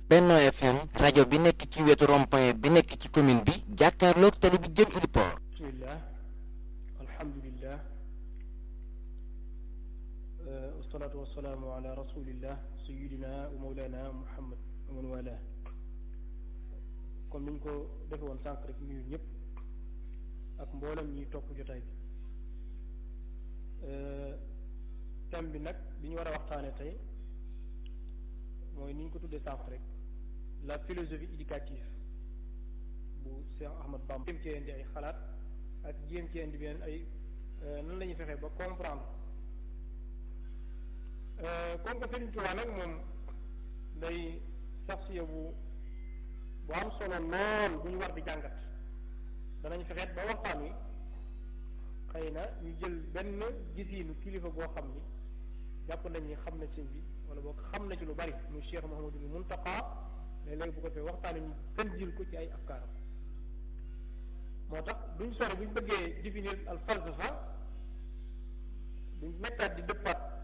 Benno FM rajo bi nekk ci wetu rond-point bi nekk ci commune bi jàkkaarloog tali bi jëm Iliport. bismillah alhamdulillah wasalaatu wasalaamu ala rasulillah sayidina wa mawlana muhammad wa man wala comme niñ ko defe woon sànq rek nuyu ñëpp ak mboolem ñuy topp jotaay bi thème bi nag bi ñu war a waxtaane tey mooy ni ñu ko tuddee sànq rek la philosophie éducative bu Cheikh Ahmad Bamba jéem cee indi ay xalaat ak jéem cee indi beneen ay nan la ñuy fexee ba comprendre comme que Sëriñ Tuubaa nag moom day saxsiya bu bu am solo lool bu ñu war di jàngat danañ fexeet ba waxtaan wi xëy na ñu jël benn gisiinu kilifa boo xam ni jàpp nañ ni xam na sëñ bi wala boo xam na ci lu bari muy Cheikh Mouhamadul Muntaqa léeg-léeg bu ko defee waxtaan ñu gën jël ko ci ay afkaaram moo tax duñ sore buñ bëggee définir al falsafa duñ nekkaat di dëppaat